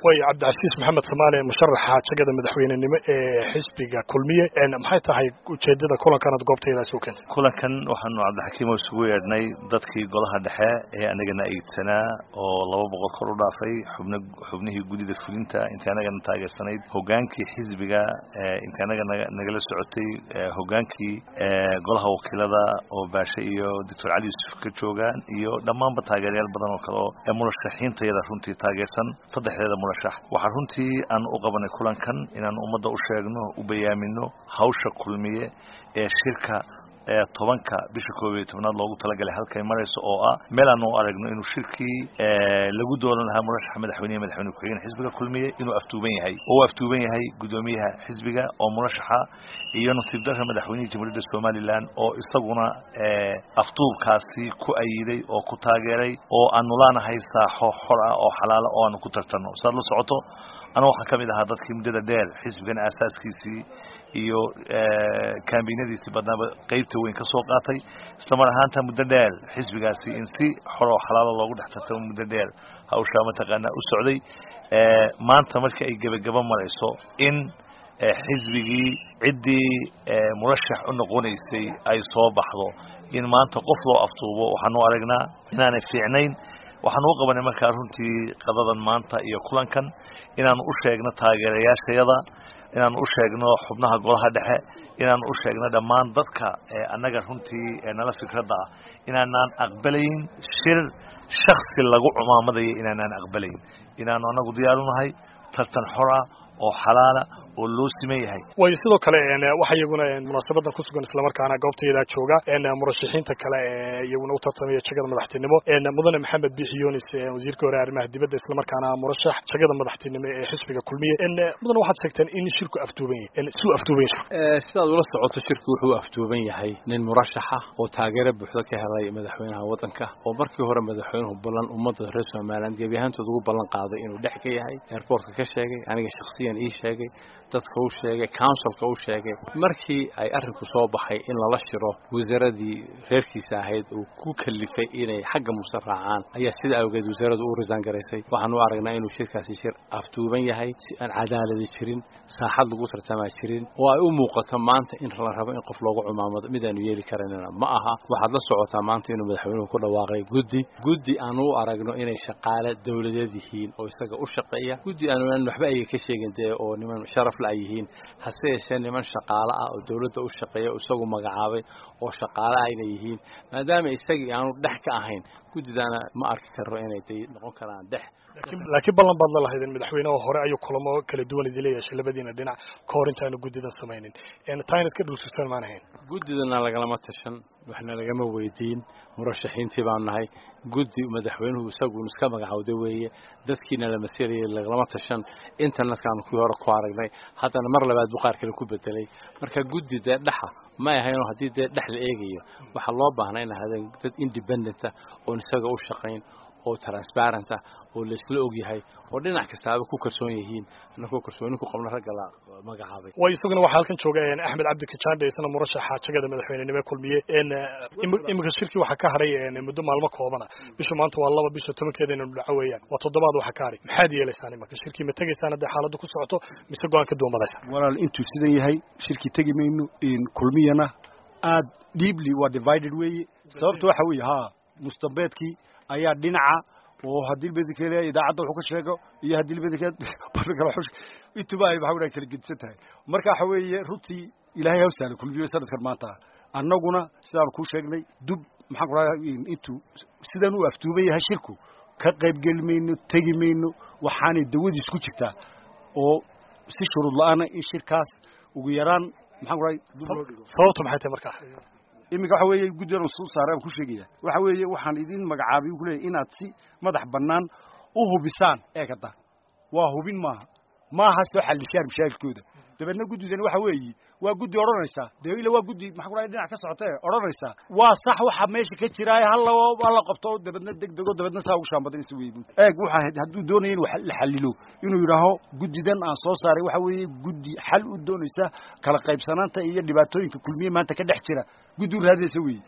way cabdicasiis maxamed samaale musharaxa jagada madaxweynenimo ee xisbiga kulmiye maxay tahay ujeedada kulankanad goobtayda soo keentay kulankan waxaanu cabdixakiimo isugu yeedhnay dadkii golaha dhexe ee anagana eydsanaa oo laba boqol kor u dhaafay xubn xubnihii guddida fulinta intii anagana taageersanayd hogaankii xisbiga intii anaga nagala socotay hogaankii golaha wakiilada oo baashe iyo doctor cali yuusuf ka joogaan iyo dhammaanba taageerayaal badan oo kale oo murashaxiintayada runtii taageersan saddexdeeda murashax waxaa runtii aan u qabanay kulankan inaan ummadda u sheegno u bayaamino hawsha kulmiye ee shirka ee tobanka bisha koob iyo tobnaad loogu talagalay halkay marayso oo ah meel aan u aragno inuu shirkii lagu doolan lahaa murashaxa madaxweynehe madaxweyne ku-xigeen xisbiga kulmiye inuu aftuuban yahay oo u aftuuban yahay guddoomiyaha xisbiga oo murashaxa iyo nasiib darra madaxweynihii jamhuuriyadda somalilan oo isaguna aftuubkaasi ku ayiday oo ku taageeray oo aanu laanahay saaxo xor ah oo xalaala oo aanu ku tartanno saad la socoto ana waxaan ka mid ahaa dadkii muddada dheer xisbigan aasaaskiisii iyo kaambinadiisii badnaaba qeybta weyn ka soo qaatay islamar ahaanta muddo dheer xisbigaasi in si xoroo xalaalo loogu dhex tartamo muddo dheer hawshaa mataqaanaa u socday maanta markii ay gebagaba marayso in xisbigii ciddii murashax u noqonaysay ay soo baxdo in maanta qof loo aftuubo waxaanu aragnaa inaanay fiicnayn waxaanu u qabanay markaa runtii qadadan maanta iyo kulankan inaanu u sheegno taageerayaashayada inaanu u sheegno xubnaha golaha dhexe inaanu u sheegno dhammaan dadka annaga runtii nala fikradda ah inaanaan aqbalayn shir shaksi lagu cumaamadayo inaanaan aqbalayn inaanu annagu diyaarunahay tartan xora oo xalaala oo loo siman yahay way sidoo kale waxa iyaguna munaasabadan ku sugan islamarkaana goobtayda jooga murashaxiinta kale ee iyaguna u tartamaya jagada madaxtinimo mudane maxamed biixi yunis wasiirka hore arrimaha dibadda islamarkaana murashax jagada madaxtinimo ee xisbiga kulmiye mudane waxaad sheegteen in shirku aftuuban yahay suu aftuuban yahay sidaad ula socoto shirku wuxuu aftuuban yahay nin murashaxa oo taageero buuxda ka helay madaxweynaha waddanka oo markii hore madaxweynuhu ballan ummadda reer somaliland gebi ahaantood ugu ballan qaaday inuu dhex ka yahay airportka ka sheegay aniga shaksiyan ii sheegay dadka u sheegay counsilka u sheegay markii ay arrinku soo baxay in lala shiro wasaaradii reerkiisa ahayd uu ku kalifay inay xagga muuse raacaan ayaa sida awgeed wasaaraddu u risaan garaysay waxaan u aragnaa inuu shirkaasi shir aftuuban yahay si aan cadaaladi jirin saaxad lagu tartamaa jirin oo ay u muuqato maanta in la rabo in qof loogu cumaamado midaanu yeeli karanina ma aha waxaad la socotaa maanta inuu madaxweynuhu ku dhawaaqay guddi guddi aanu u aragno inay shaqaale dowladeed yihiin oo isaga u shaqeeya guddi aanu waxba ayga ka sheegin dee oo niman sharaf la ay yihiin hase yeeshee niman shaqaale ah oo dowladda u shaqeeya isagu magacaabay oo shaqaale ayna yihiin maadaama isagii aanu dhex ka ahayn guddidaana ma arki karo inay day noqon karaan dhex laakiin ballan baad la lahaydeen madaxweynaha hore ayuu kulamo kala duwan idila yeeshay labadiina dhinac ka hor intaanu guddidan samaynin taa inaad ka dhuulsutaan maan ahayn guddidana lagalama tashan waxna lagama weydiin murashaxiintii baan nahay guddi madaxweynuhu isaguun iska magacawda weeye dadkiina la maselayay lagalama tashan internetkaanu kuwii hore ku aragnay haddana mar labaad buu qaar kale ku bedelay marka guddi dee dhexa ma ahaynoo haddii dee dhex la eegayo waxaa loo baahnaa in ahaadeen dad independenta oon isaga u shaqayn oo transparenta oo laisla og yahay oo dhinac kastaaba ku kalsoon yihiin anakoo kalsooni ku qabna ragga la magacaabay way isaguna waxaa halkan jooga axmed cabdi kajande isna murashaxa jagada madaxweynenimo kulmiye iminka shirkii waxaa ka hadhay muddo maalmo koobana bisha maanta waa laba bisha tobankeeda inaynu dhaco weeyaan waa toddobaad waxaa ka hadhay maxaad yeelaysaan imanka shirkii ma tegaysaan hadday xaaladdu ku socoto mise go-aan ka duumadaysa walaal intuu sidan yahay shirkii tegi mayno kulmiyana aad deeply waa divided weeye sababta waxa weeye ha mustambeedkii ayaa dhinaca oo haddii bedikeeda idaacadda wuxuu ka sheego iyo haddii bedikeed intuba ay waxa kala gedisan tahay marka waxa weeye runtii ilaahay haw sahla kulmiyo sanadkan maanta annaguna sidaan kuu sheegnay dub maxaan ku rahaa intuu sidan u aftuuban yahay shirku ka qaybgeli mayno tegi mayno waxaanay dawadiis ku jirtaa oo si shuruud la-aana in shirkaas ugu yaraan maxaan ku rahay sababtu maxay tahay markaa iminka waxa weeye guddigan soo saaray aan ku sheegaya waxa weeye waxaan idin magacaabay ku leeyahay inaad si madax bannaan u hubisaan eegada waa hubin maaha maaha soo xallishaan mashaakilkooda dabeedna guddidani waxa weeye waa guddi odhanaysaa dee ila waa guddi maxaa ku dhahay dhinac ka socotee odhanaysaa waa sax waxa meesha ka jiraaye halla hala qabto dabeedna deg dego dabeedna saa ugu shaambadinaysa wey eeg waxa hadduu doonaya in la xallilo inuu yidhaaho guddidan aan soo saaray waxa weeye guddi xal u doonaysa kala qaybsanaanta iyo dhibaatooyinka kulmiye maanta ka dhex jira guddi u raadinaysa weeye